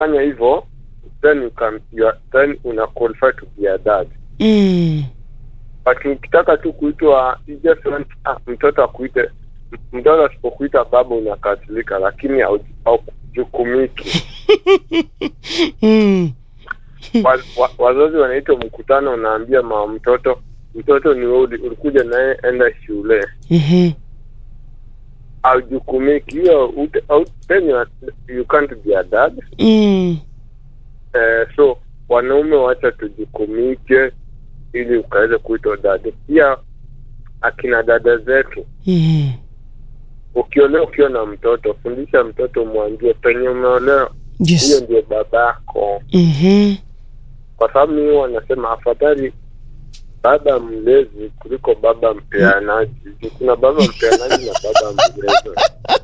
fanya hivyo then you can you are, then una qualify to be a dad Mm. but ukitaka tu kuitwa you just want ah, mtoto akuite mtoto asipokuita baba unakasirika lakini hau- haujukumiki Mm. wa, wa, wazazi wanaitwa mkutano unaambia mama mtoto mtoto ni wewe uli- ulikuja naye enda shule Mhm. haujukumiki hiyo ute- au- then you, are, you can't be a dad Mm. eh, so wanaume wacha tujukumike ili ukaweze kuitwa dada pia akina dada zetu Mhm. ukiolewa ukiwa na mtoto fundisha mtoto mwambie penye umeolewa hiyo Yes. ndio babako Mhm. kwa sababu mimi wanasema afadhali baba mlezi kuliko baba mpeanaji Juu kuna baba mpeanaji na baba mlezi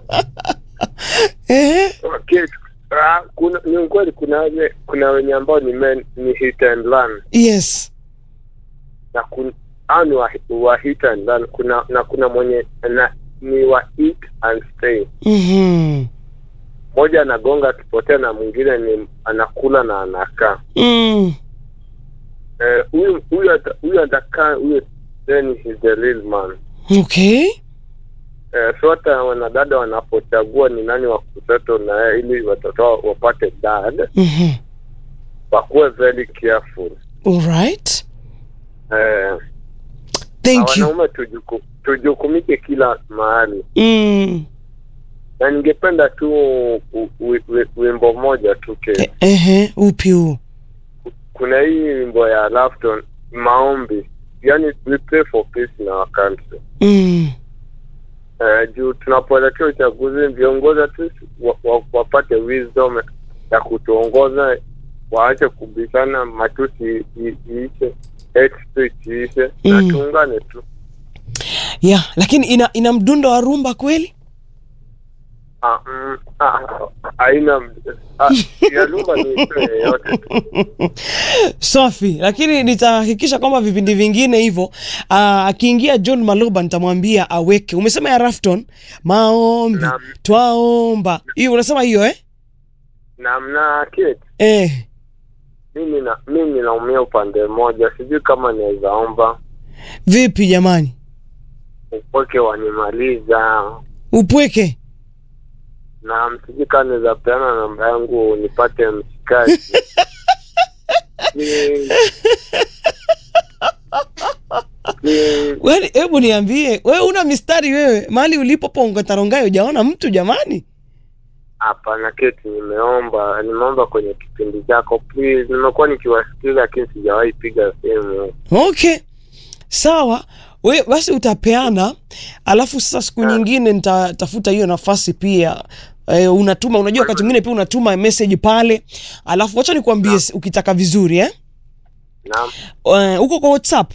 Eh. okay. ah, kuna ni ukweli kuna wenye kuna wenye ambao ni men, ni hit and learn Yes. na kun, au ni wa, wa hit and learn kuna na kuna mwenye na, ni wa eat and stay Mhm. mmoja anagonga akipotea na mwingine ni anakula na anakaa Mm. Eh, huyu huyu ata- huyu atakaa huyu then he's the real man Okay. eh, so hata wanadada wanapochagua ni nani wa kuseto na yeye ili watoto wao wapate dad Mhm. wakuwe very careful All right. eh, Thank you. wanaume tujuku, tujukumike kila mahali Mm. na ningependa tu u- u- wi- wimbo moja tu ke Ehe, upi huu? kuna hii wimbo ya Lafton maombi yani we pray for peace in our country Mm. eh, juu tunapoelekea uchaguzi viongozi at least wa, wa, wapate wisdom ya kutuongoza waache kubishana matusi i- iishe hate speech iishe na Mm. tuungane tu Yeah, lakini ina ina mdundo wa rumba kweli? Ah, mm, ah, haina ah, ya lumba ni yoyote tu Safi, lakini nitahakikisha kwamba vipindi vingine hivyo ah, akiingia John Maloba nitamwambia aweke. Umesema ya Rafton, maombi, Naam. twaomba. Hiyo unasema hiyo eh? na mna kit Eh. mimi na mimi naumia upande mmoja sijui kama naweza omba Vipi jamani? upweke wanimaliza Upweke. na msijui kama naweza peana namba yangu nipate mshikaji Ni- ni- Wewe hebu niambie, wewe una mistari wewe? Mahali ulipo ponga tarongayo hujaona mtu jamani? hapana keti nimeomba nimeomba kwenye kipindi chako please nimekuwa nikiwasikiza lakini sijawahi piga simu Okay. Sawa. We basi utapeana, alafu sasa siku nyingine nitatafuta hiyo nafasi pia. E, unatuma unajua, wakati mwingine pia unatuma message pale, alafu wacha nikwambie Naam. ukitaka vizuri eh, naam Eh, uko kwa WhatsApp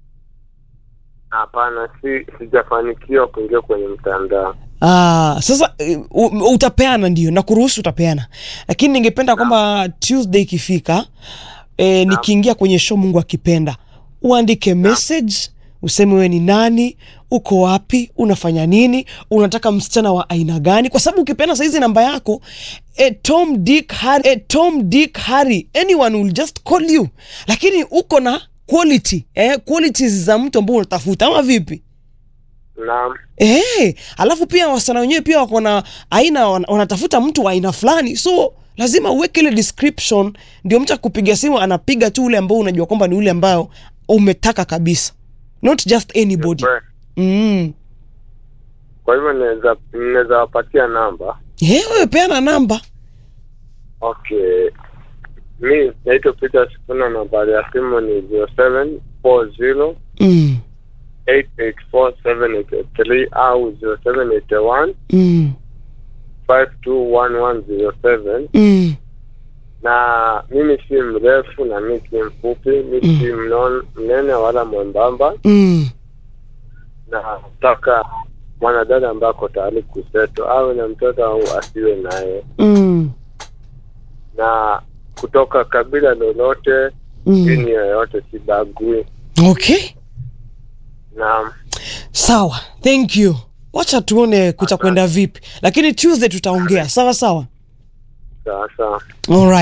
hapana si sijafanikiwa kuingia kwenye mtandao Ah, sasa eh, u- utapeana ndio na kuruhusu utapeana, lakini ningependa kwamba Tuesday ikifika e, nikiingia kwenye show, Mungu akipenda, uandike message useme wewe ni nani, uko wapi, unafanya nini, unataka msichana wa aina gani, kwa sababu ukipeana saizi namba yako e, Tom Dick Harry, e, Tom Dick Harry, anyone will just call you, lakini uko na quality eh, qualities za mtu ambao unatafuta ama vipi? naam Eh, alafu pia wasichana wenyewe pia wako na aina wana- wanatafuta mtu wa aina fulani, so lazima uweke ile description, ndio mtu akupiga simu anapiga tu ule ambao unajua kwamba ni ule ambao umetaka kabisa, not just anybody. Kwe- Mm. kwa hivyo naweza naweza wapatia namba Eh, wewe peana namba. okay mi naitwa peter sifuna nambari ya simu ni zero seven four zero Mm. eight eight four seven eight three au zero seven eight one Mm. five two one one zero seven Mm. na mimi si mrefu na mi si mfupi mi si mnon- mnene wala mwembamba Mm. na nataka mwanadada ambaye ako tayari kuseto awe na mtoto au asiwe naye Mm. na kutoka kabila lolote Mm. dini yoyote sibagui Okay. na Sawa. Thank you. Wacha tuone kutakwenda vipi. Lakini Tuesday tutaongea. Sawa sawa. sasa All right.